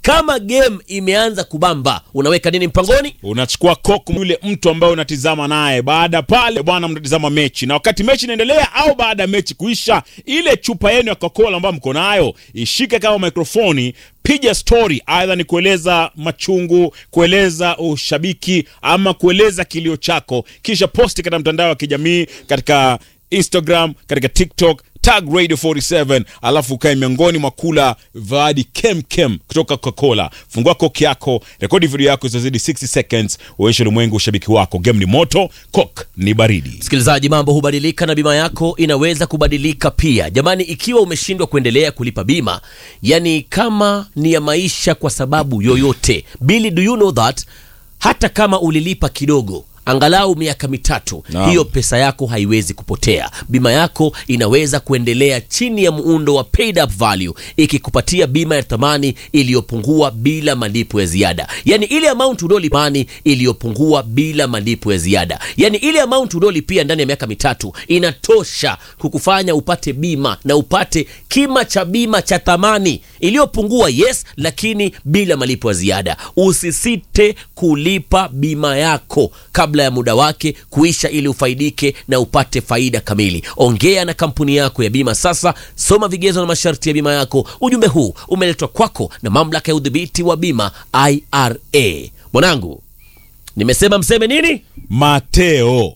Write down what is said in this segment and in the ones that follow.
kama game imeanza kubamba unaweka nini mpangoni unachukua koku yule mtu ambaye unatizama naye baada pale bwana mnatizama mechi na wakati mechi inaendelea au baada ya mechi kuisha ile chupa yenu ya coca-cola ambayo mko nayo ishike kama mikrofoni piga story aidha ni kueleza machungu kueleza ushabiki ama kueleza kilio chako kisha posti katika mtandao wa kijamii katika instagram katika tiktok tag radio 47 alafu ukae miongoni mwa kula vaadi kem kem kutoka coca-cola fungua koki yako rekodi video yako isizidi 60 seconds uonyeshe ulimwengu ushabiki wako game ni moto kok ni baridi msikilizaji mambo hubadilika na bima yako inaweza kubadilika pia jamani ikiwa umeshindwa kuendelea kulipa bima yani kama ni ya maisha kwa sababu yoyote bili do you know that hata kama ulilipa kidogo angalau miaka mitatu Naam. hiyo pesa yako haiwezi kupotea bima yako inaweza kuendelea chini ya muundo wa paid up value ikikupatia bima ya thamani iliyopungua bila malipo ya ziada yani ile amount uliolipani iliyopungua bila malipo ya ziada yani ile amount uliolipia ndani ya miaka mitatu inatosha kukufanya upate bima na upate kima cha bima cha thamani iliyopungua yes lakini bila malipo ya ziada usisite kulipa bima yako kabla ya muda wake kuisha ili ufaidike na upate faida kamili ongea na kampuni yako ya bima sasa soma vigezo na masharti ya bima yako ujumbe huu umeletwa kwako na mamlaka ya udhibiti wa bima ira mwanangu nimesema mseme nini mateo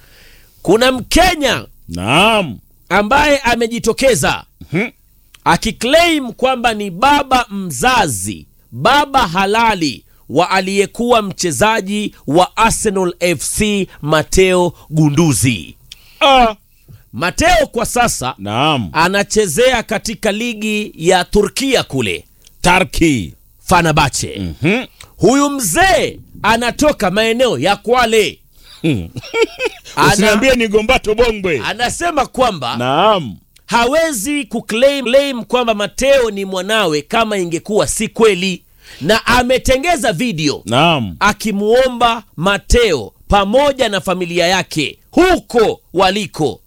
kuna mkenya naam ambaye amejitokeza Mhm. akiclaim kwamba ni baba mzazi baba halali wa aliyekuwa mchezaji wa arsenal fc mateo gunduzi ah. mateo kwa sasa naam anachezea katika ligi ya turkia kule tarki fanabache Mhm. huyu mzee anatoka maeneo ya kwale Ana, usiniambie ni gombato bongwe anasema kwamba naam hawezi kuclaim claim kwamba mateo ni mwanawe kama ingekuwa si kweli na ametengeza video naam akimwomba mateo pamoja na familia yake huko waliko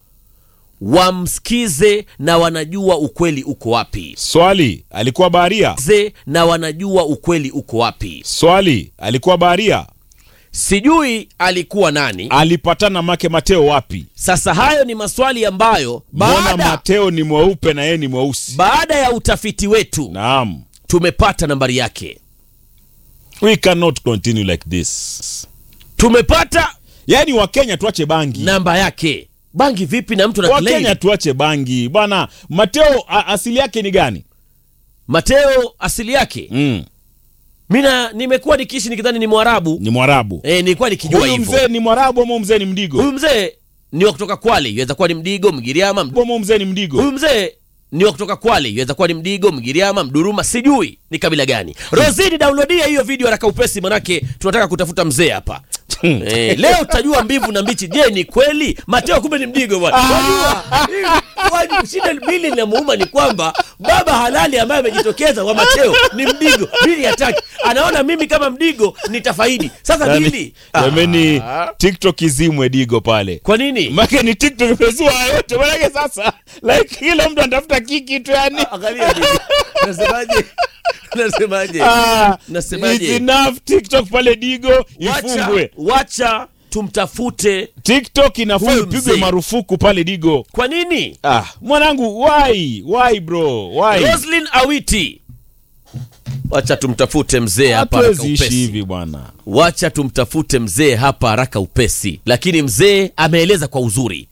wamsikize na wanajua ukweli uko wapi swali alikuwa baharia ze na wanajua ukweli uko wapi swali alikuwa baharia sijui alikuwa nani alipatana make mateo wapi sasa hayo ni maswali ambayo mbona baada, mateo ni mweupe na yeye ni mweusi baada ya utafiti wetu naam tumepata nambari yake we cannot continue like this tumepata yaani wakenya tuache bangi namba yake bangi vipi na mtu na wakenya claim? tuache bangi bwana mateo a, asili yake ni gani mateo asili yake mm. mina nimekuwa nikiishi nikidhani ni mwarabu ni mwarabu e, nilikuwa nikijua huyu hivyo mzee ni mwarabu ama mzee ni mdigo huyu mzee ni wa kutoka kwale iweza kuwa ni mdigo mgiriama Md- ama mzee ni mdigo huyu mzee ni wa kutoka kwale iweza kuwa ni mdigo mgiriama mduruma sijui ni kabila gani rosini downloadia hiyo video haraka upesi manake tunataka kutafuta mzee hapa Eh, leo utajua mbivu na mbichi je ni kweli mateo kumbe ni mdigo bwana Wajua, wajua, shida bili linamuuma ni kwamba baba halali ambaye amejitokeza wa mateo ni mdigo bili hataki anaona mimi kama mdigo nitafaidi sasa Yaani, bili jameni tiktok izimwe digo pale kwa nini make ni tiktok imezua yote manake sasa like kila mtu anatafuta kiki tu yani angalia bili nasemaje nasemaje Ah, Nasemaje? it's enough tiktok pale digo wacha, ifungwe wacha tumtafute tiktok inafaa Huyu ipigwe mzee. marufuku pale digo kwa nini ah mwanangu why why bro why roslin awiti wacha tumtafute mzee hapa haraka hatuwezi ishi upesi hivi bwana wacha tumtafute mzee hapa haraka upesi lakini mzee ameeleza kwa uzuri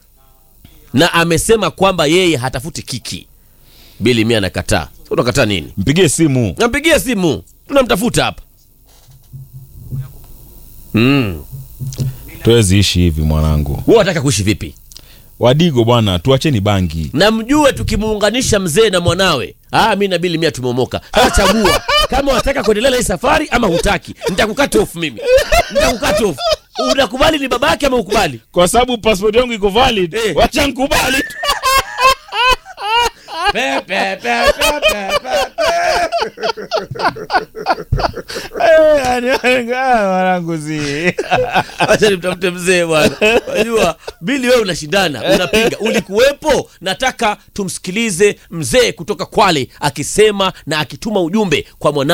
na amesema kwamba yeye hatafuti kiki bili mi anakataa unakataa nini mpigie simu nampigia simu tunamtafuta hapa mm. tuwezi ishi hivi mwanangu huwa wataka kuishi vipi wadigo bwana tuacheni bangi na mjue tukimuunganisha mzee na mwanawe ah, mi na bili mia tumeomoka sasa chagua kama wataka kuendelea na hii safari ama hutaki nitakukata off mimi nitakukata off unakubali ni baba yake ama ukubali kwa sababu passport yangu iko valid Eh. wacha nkubali Pe, pe, pe, pe, pe, pe. Eh, yani, ah, mwanangu si acha nimtafute mzee bwana unajua bili wewe unashindana unapinga ulikuwepo nataka tumsikilize mzee kutoka kwale akisema na akituma ujumbe kwa mwana